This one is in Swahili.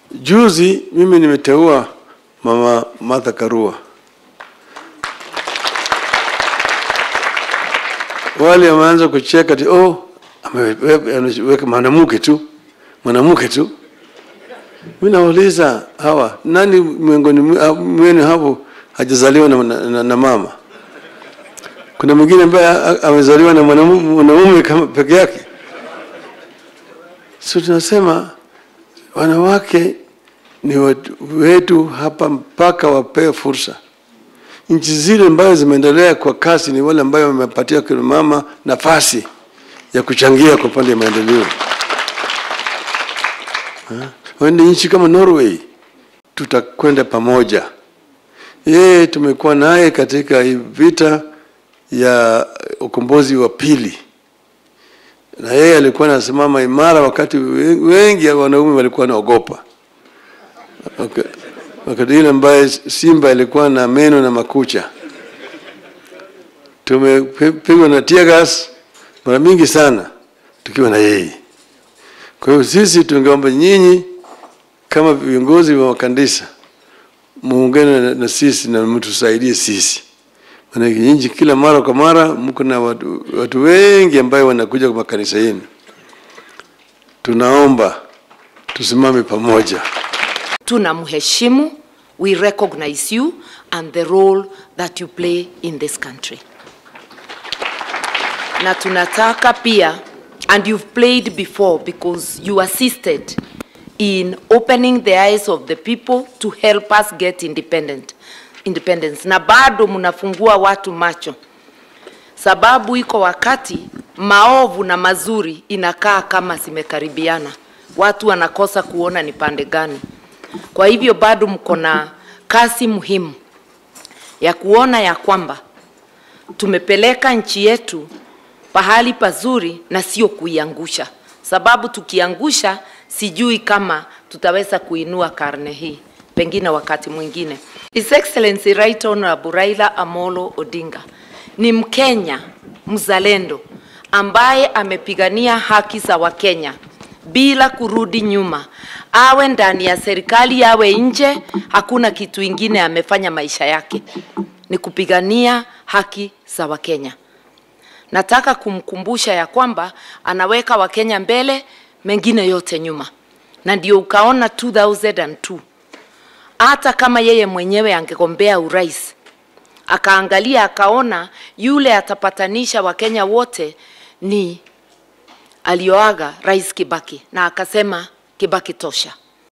Juzi mimi nimeteua mama Martha Karua. Wale wameanza kucheka ati oh, ameweka mwanamke tu, mwanamke tu. Mimi nauliza hawa, nani miongoni mwenu hapo hajazaliwa na, na, na, na mama? Kuna mwingine ambaye amezaliwa na mwanamume kama peke yake? So tunasema wanawake ni watu wetu hapa mpaka wapewe fursa. Nchi zile ambazo zimeendelea kwa kasi ni wale ambayo wamepatia kina mama nafasi ya kuchangia kwa upande wa maendeleo. Wende nchi kama Norway, tutakwenda pamoja. Yeye tumekuwa naye katika hii vita ya ukombozi wa pili, na yeye alikuwa anasimama imara wakati wengi wanaume walikuwa wanaogopa. Okay. Wakati ile ambaye simba ilikuwa na meno na makucha, tumepigwa na tear gas mara mingi sana tukiwa na yeye. Kwa hiyo sisi tungeomba nyinyi kama viongozi wa makanisa muungane na, na sisi na mtusaidie sisi, maana nyinyi kila mara kwa mara mko na watu, watu wengi ambayo wanakuja kwa makanisa yenu. Tunaomba tusimame pamoja. tunamheshimu we recognize you and the role that you play in this country na tunataka pia and you've played before because you assisted in opening the eyes of the people to help us get independent independence na bado mnafungua watu macho sababu iko wakati maovu na mazuri inakaa kama zimekaribiana watu wanakosa kuona ni pande gani kwa hivyo bado mko na kazi muhimu ya kuona ya kwamba tumepeleka nchi yetu pahali pazuri na sio kuiangusha, sababu tukiangusha, sijui kama tutaweza kuinua karne hii, pengine wakati mwingine. His Excellency Right Honorable Raila Amolo Odinga ni Mkenya mzalendo ambaye amepigania haki za Wakenya bila kurudi nyuma, awe ndani ya serikali, awe nje, hakuna kitu ingine amefanya maisha yake ni kupigania haki za Wakenya. Nataka kumkumbusha ya kwamba anaweka Wakenya mbele, mengine yote nyuma, na ndio ukaona 2002 hata kama yeye mwenyewe angegombea urais akaangalia akaona yule atapatanisha Wakenya wote ni alioaga Rais Kibaki, na akasema Kibaki tosha.